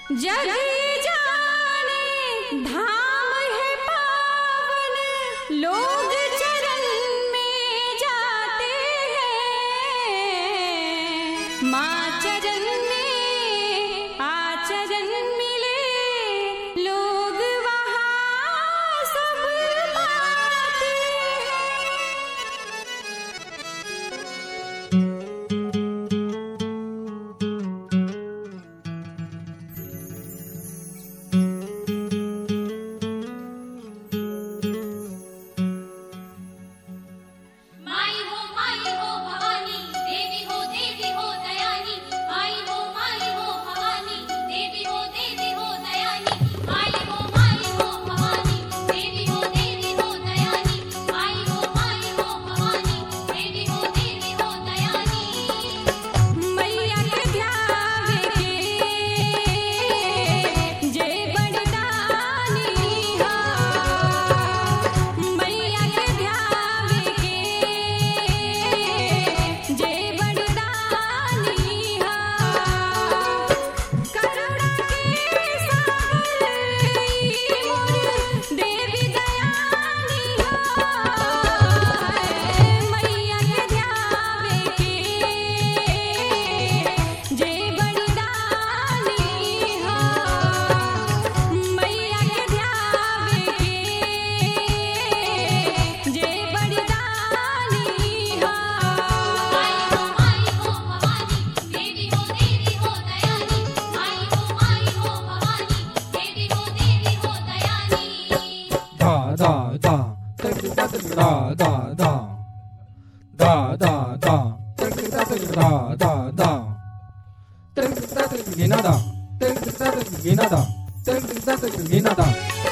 जग जाने धाम है पावन लोग चरण में जाते हैं माँ चरण में आचरण मिले लोग वहाँ सब पाते हैं माई हो माई हो भवानी देवी हो देवी हो दयानी माई हो माई हो भवानी देवी हो देवी हो दयानी माई हो माई हो भवानी देवी हो देवी हो दयानी माई हो माई हो भवानी देवी हो देवी हो दयानी मैया के ध्यावे के जे बड़दानी हा मैया के ध्यावे के जे बड़दानी हा करुणा के सागर ई मोर देवी दयानी हा मैया के ध्यावे के जे बड़दानी हा मैया के ध्यावे के जे बड़दानी हा माई हो माई हो भवानी देवी हो देवी हो दयानी माई हो माई हो भवानी देवी हो देवी हो दयानी da da da da da da da da da da da da ginada ginada ginada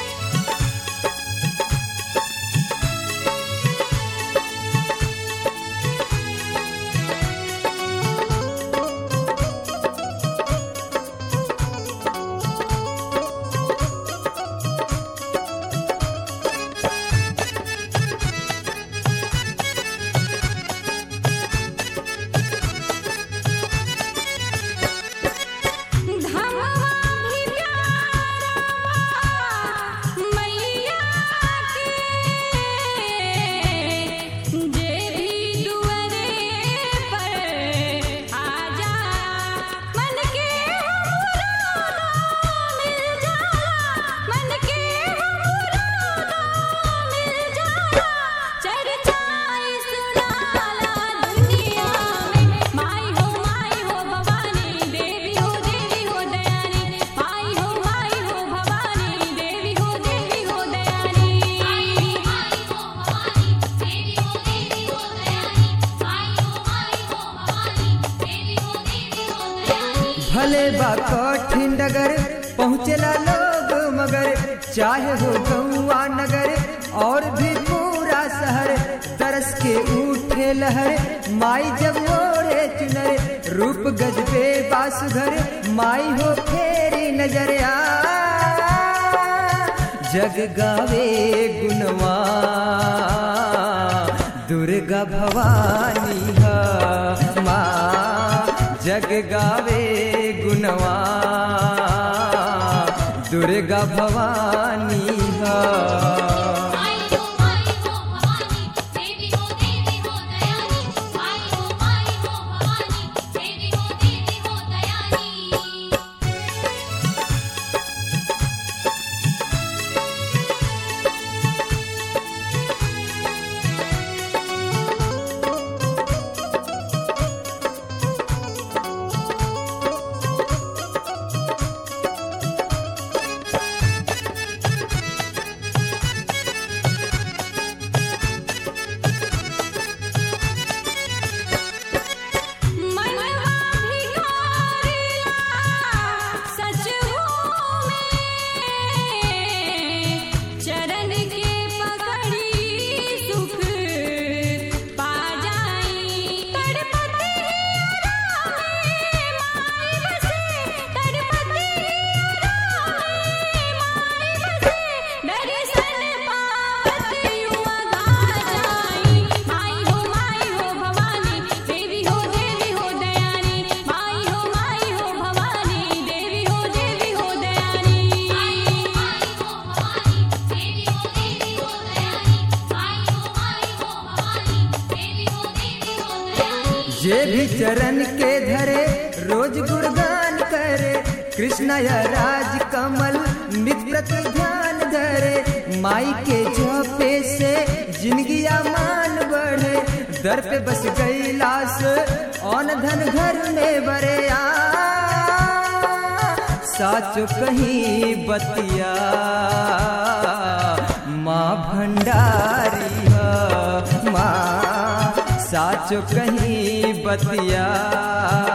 धमवा भी प्यारा मैया के जे भी दुआरे पर आ जा मन के मुरादा मिल जाला मन के मुरादा मिल जाला चर्चा सुनाला दुनिया में माई हो माई हो भवानी देवी हो देवी हो दयानी माई हो माई हो भवानी देवी हो देवी हो दयानी माई हो माई हो भवानी देवी हो देवी हो दयानी माई हो माई हो भवानी देवी हो देवी हो दयानी भले बा कठिन डगर पहुँचला लोग मगर चाहे हो गौआ नगर और भी पूरा शहर तरस के उठे लहर माई जब ओढ़े चुनर रूप गजबे बासुघर माई हो फेरी नजर आ जग गावे गुणवा दुर्गा भवानी हा माँ जग गावे गुणवा दुर्गा भवानी हा माई हो माई हो भवानी देवी हो देवी हो दयानी माई हो माई हो भवानी देवी हो देवी हो दयानी जग जे भी चरण के धरे रोज गुणगान करे कृष्ण या राज कमल मित्र के ध्यान धरे माई के जपे से जिंदगी मान बढ़े दर पे बस गई लाश औन धन घर में बरे आ साचो कहीं बतिया माँ भंडारी ह, माँ साचो कहीं बतिया